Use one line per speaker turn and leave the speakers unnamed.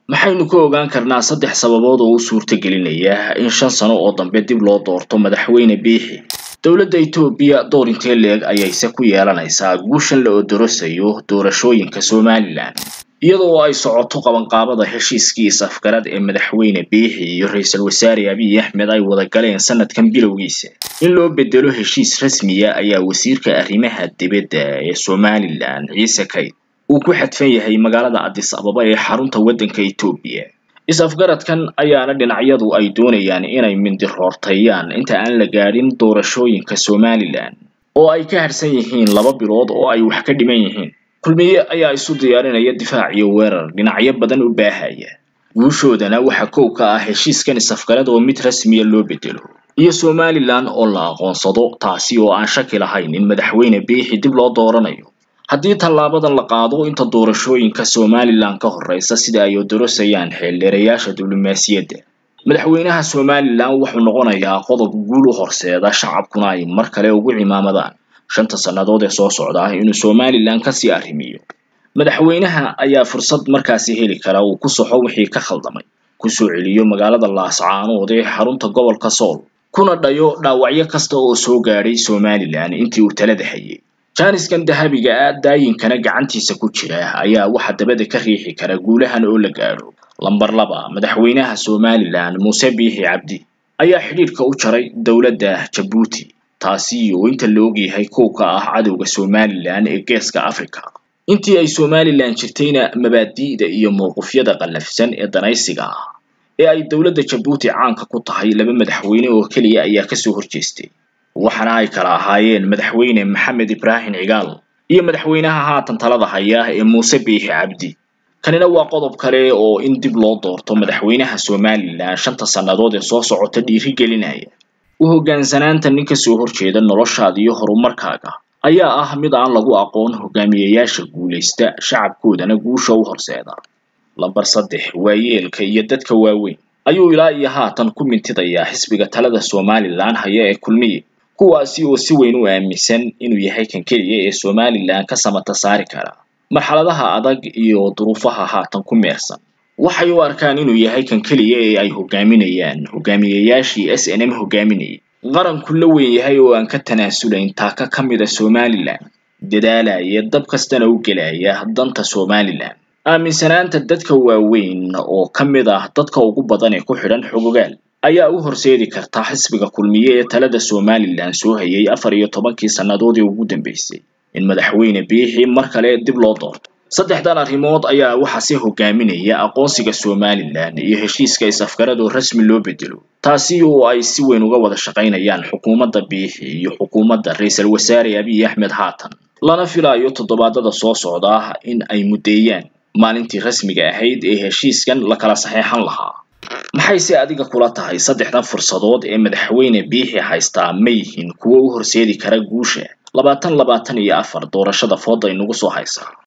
maxaynu ka ogaan karnaa saddex sababood oo u suurtagelinaya in shan sano oo dambe dib loo doorto madaxweyne biixi dowladda etoobiya door intee leeg ayayse ku yeelanaysaa guushan la odorosayo doorashooyinka somalilan iyadoo ay socoto qabanqaabada heshiiskii is-afgarad ee madaxweyne biixi iyo ra-iisul wasaare abiy axmed ay wada galeen sanadkan bilowgiisa in loo bedelo heshiis rasmiya ayaa wasiirka arrimaha dibadda ee somalilan ciise kayd uu ku xadfan yahay magaalada addis ababa ee xarunta waddanka etoobiya is-afgaradkan ayaana dhinacyadu ay doonayaan inay mindiroortayaan inta aan la gaadhin doorashooyinka somalilan oo ay ka harsan yihiin laba bilood oo ay wax ka dhiman yihiin kulmiye ayaa isu diyaarinaya difaac iyo weerar dhinacyo badan u baahaya guushoodana waxaa kow ka ah heshiiskan is-afgarad oo mid rasmiya loo bedelo iyo somalilan oo la aqoonsado taasi oo aan shaki lahayn in madaxweyne biixi dib loo dooranayo haddii tallaabadan la qaado inta doorashooyinka somalilan ka horreysa sida ay odorosayaan xeeldheerayaasha diblomaasiyadda madaxweynaha somalilan wuxuu noqonayaa qodob guul u horseeda shacabkuna ay mar kale ugu cimaamadaan shanta sannadood ee soo socda inuu somalilan kasii arrimiyo madaxweynaha ayaa fursad markaasi heli kara uu ku soxo wixii ka khaldamay kusoo celiyo magaalada laascaanood ee xarunta gobolka sool kuna dhayo dhaawacyo kasta oo soo gaadhay somalilan intii uu talada hayay jaaniskan dahabiga ah daayinkana gacantiisa ku jira ayaa waxa dabada ka riixi kara guulahan oo la gaadho lamber laba madaxweynaha somalilan muuse biixi cabdi ayaa xidhiidhka u jaray dowladda jabuuti taasi oo inta la ogyahay kow ka ah cadowga somalilan ee geeska africa intii ay somalilan jirtayna mabaadi'da iyo mowqifyada qallafsan ee danaysiga ah ee ay dowladda jabuuti caanka ku tahay laba madaxweyne oo keliya ayaa kasoo horjeestay waxaana ay kala ahaayeen madaxweyne maxamed ibraahim cigaal iyo madaxweynaha haatan talada haya ee muuse biixi cabdi kanina waa qodob kale oo in dib loo doorto madaxweynaha somalilan shanta sannadood ee soo socota dhiiri gelinaya u hoggaansanaanta nin kasoo horjeeda noloshaada iyo horumarkaaga ayaa ah mid aan lagu aqoon hogaamiyayaasha guulaysta shacabkoodana guusha u horseeda lamber saddex waayeelka iyo dadka waaweyn ayuu ilaa iyo haatan ku mintidayaa xisbiga talada somalilan haya ee kulmiye kuwaasi oo si weyn u aaminsan inuu yahay kan keliya ee somalilan ka samata saari kara marxaladaha adag iyo duruufaha haatan ku meersan waxay u arkaan inuu yahay kan keliya ee ay hogaaminayaan hogaamiyayaashii s n m hogaaminayay qaranku la weyn yahay oo aan ka tanaasulayn taaka ka mida somalilan dadaalaya dab kastana u gelaya danta somalilan aaminsanaanta dadka waaweyn oo ka mid ah dadka ugu badan ee ku xidhan xogogaal ayaa u horseedi karta xisbiga kulmiye ee talada somalilan soo hayay afar iyo tobankii sannadoodii ugu dambeysay in madaxweyne biixi mar kale dib loo doorto saddexdan arrimood ayaa waxaa si hogaaminaya aqoonsiga somalilan iyo heshiiska is-afgarad oo rasmi loo bedelo taasi oo ay si weyn uga wada shaqaynayaan xukuumadda biixi iyo xukuumadda ra-iisul wasaare abiy axmed haatan lana filayo toddobaadada soo socda in ay muddeeyaan maalintii rasmiga ahayd ee heshiiskan la kala saxeexan lahaa maxayse adiga kula tahay saddexdan fursadood ee madaxweyne biixi haystaa ma yihiin kuwo u horseedi kara guusha labaatan labaatan iyo afar doorashada fooda inagu soo haysa